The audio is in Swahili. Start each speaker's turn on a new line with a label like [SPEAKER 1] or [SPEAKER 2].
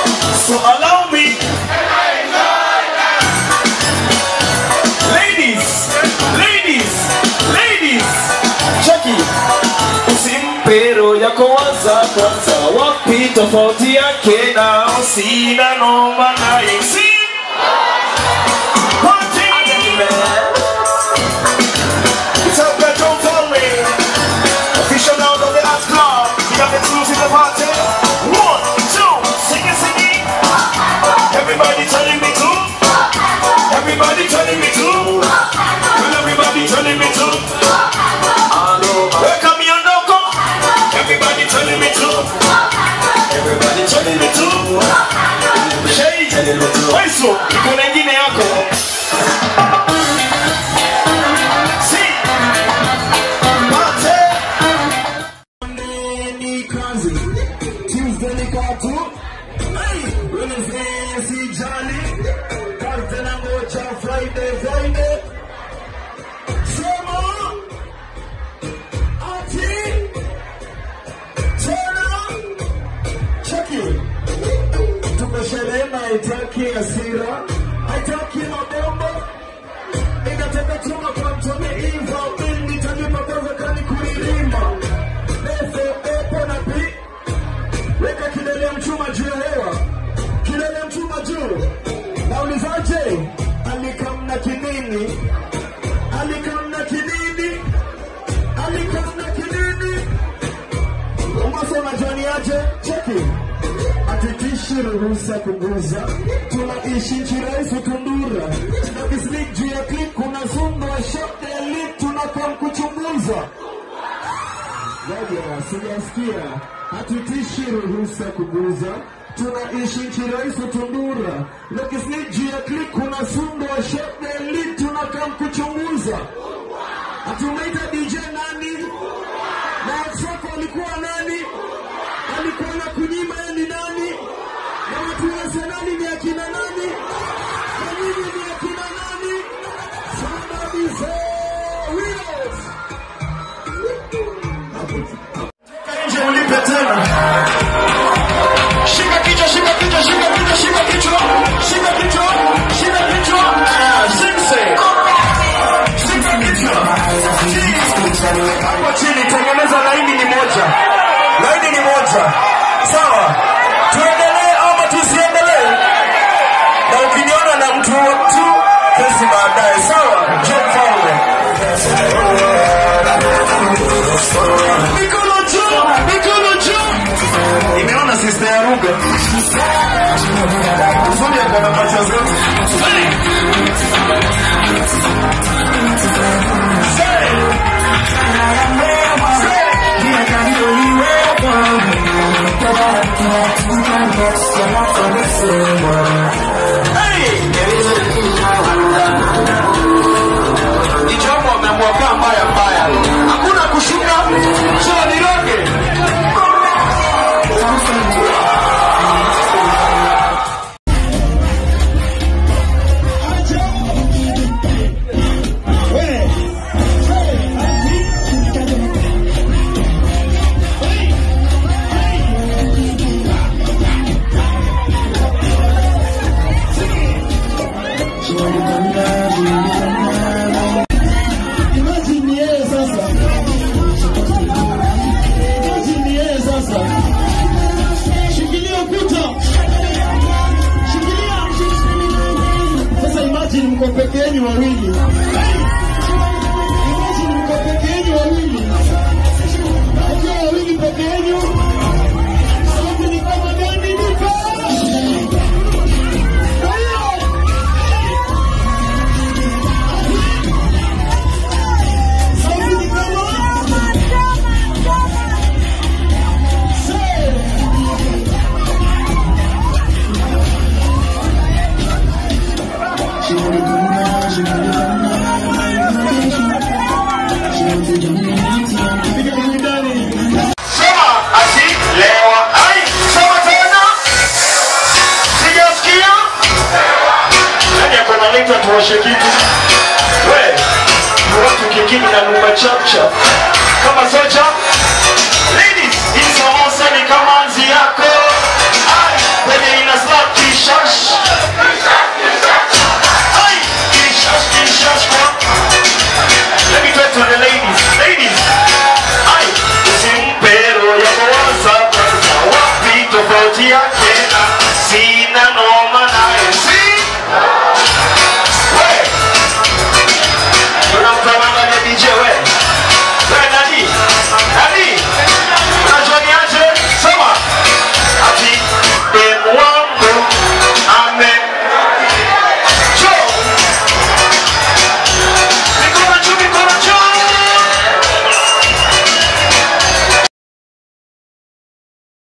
[SPEAKER 1] So allow me. Ladies, ladies, ladies. Cheki. Usimpe roho yako waza kwanza, wapi tofauti yake nao, sina noma naye. Si- Party! It's up there, don't fall me. Official now of the dance club. We got the exclusive the party. One, two, sing it, sing it. Everybody telling me to. Everybody telling me to. Well, everybody telling me to. Welcome me on Doko. Everybody telling me to. Everybody telling me to. Shade. Weso, iko na ingine yako. See. Party.
[SPEAKER 2] ni kazi Tuesday ni katu Wednesday sijali Thursday na ngoja Friday Friday Sema Ati Tena Check it Tumesherehe na haitaki hasira Haitaki mabomba Inataka chuma kwa mtone Eva Mimi nitalipa pesa kani kuilima Leso epo na pi Weka kilele ya mchuma juu ya hewa Kilele ya mchuma juu Naulizaje Alikamna kinini Alikamna kinini Alikamna kinini Umase unajua aje Cheki Atitishi ruhusa kuguza Tunaishi nchi rais utundura Na bislik juu ya clip kuna zumba Shop the elite tunakam kuchunguza Ngoja, sijasikia. Hatutishi ruhusa kuguza, tunaishi nchi rais utundura. Lokisni juu ya click kuna sundo wa shop the elite tunakam kuchunguza. Hatumeita DJ nani? Na Exoko alikuwa nani? Alikuwa na kunyima yeye ni nani? Na watu wa Arsenali ni akina nani? Na nyinyi ni akina nani? Somebody say winners!
[SPEAKER 1] nje ulipe tena. Shika kichwa, shika kichwa, shika kichwa, shika kichwa, shika kichwa, shika kichwa. Ah, Simse. Shika kichwa. Hapo chini tengeneza laini ni moja. Laini ni moja. Sawa. Tuendelee ama tusiendelee? Na ukiniona na mtu tu kesi baadaye. Sawa. John Fowler. Mikono juu, mikono juu. Nimeona sister ya Ruga. Uzuri ya kwa pacha zetu. Ni jambo amemwakaa mbaya mbaya. Hakuna kushuka. Sio niroge.
[SPEAKER 2] Imagine ni yeye sasa. Imagine ni yeye sasa. Shikilia ukuta. Shikilia. Sasa imagine mko peke yenu wawili. Imagine mko peke yenu wawili. Mkiwa wawili peke yenu. Sauti ni kama gani niko? Kwa hiyo sauti ni kama
[SPEAKER 1] Sema ati lewa. Ai, sema tena. Sijasikia. Nani ako na leta tuoshe kitu? We, ni watu kingine na lumba chapcha. Kama socha. Ladies, hii samosa ni kama nzi yako. Ai, penye ina tena sina no